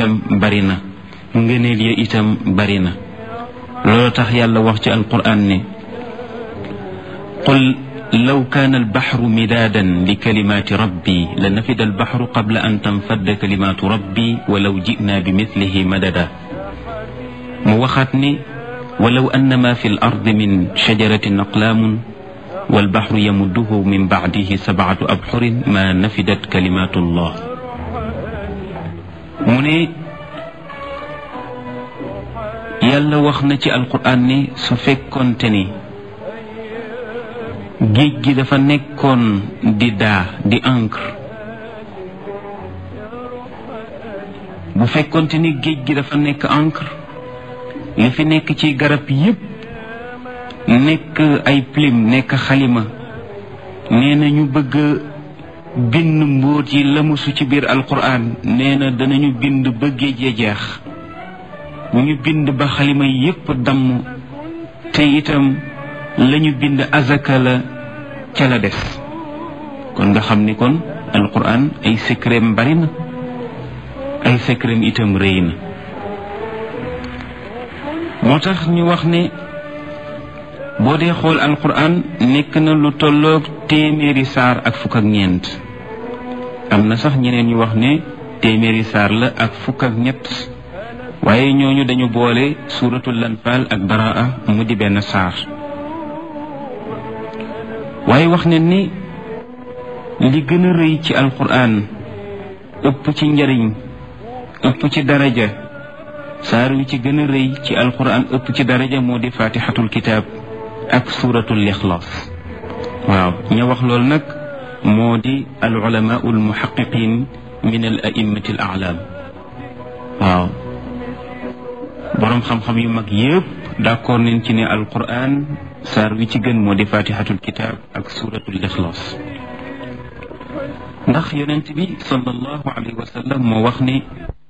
itam bari na ngëneel ya itam bari na loolu tax yàlla wax ci alquran ne qul law kaana albaxru midaadan li kalimaati rabbi la nafida albaxru qabla an tanfadda kalimaatu rabbi walaw jinaa bi mislihi madada mu waxaat ne walaw anna ma fi l ardi min shajaratin aqlaamun walbaxru yamudduhu min bacdihi sabcatu abxurin ma nafidat kalimaatu llah mu ne yàlla wax na ci alquran ne su fekkoonte ni géej gi dafa nekkoon di daa di encre bu fekkoonte ni géej gi dafa nekk encre li fi nekk ci garab yépp nekk ay plume nekk xalima nee na ñu bëgg bind mbóot yi lamusu ci biir alquran nee na danañu bind ba géej ya jeex bu ñu bind ba xalima yépp damm te itam lañu bind azaka la ca la des kon nga xam ni kon alquran ay secretam bari na ay secretam itam rëy na moo tax ñu wax ne boo dee xool alquran nekk na lu tolloog téeméeri saar ak fukk ak ñeent am na sax ñeneen ñu wax ne téeméeri saar la ak fukk ak ñett waaye ñooñu dañu boole suuratul lanfaal ak baraa mu di benn saar waaye wax ne ni li gën a rëy ci alquran ëpp ci njariñ ëpp ci daraja saar wi ci gën a rëy ci alquran ëpp ci daraja moo di fatihatul kitaab ak suuratul ixlaas waaw ña wax loolu nag moo di al ulamaau al muhaqiqin min al a'immati al a'lam waaw boroom xam-xam yu mag yépp d'accord nañ ci ne alquran saar wi ci gën moo di fatihatul kitaab ak suuratul ixlaas ndax yonent bi sallallahu alayhi wa sallam moo wax ne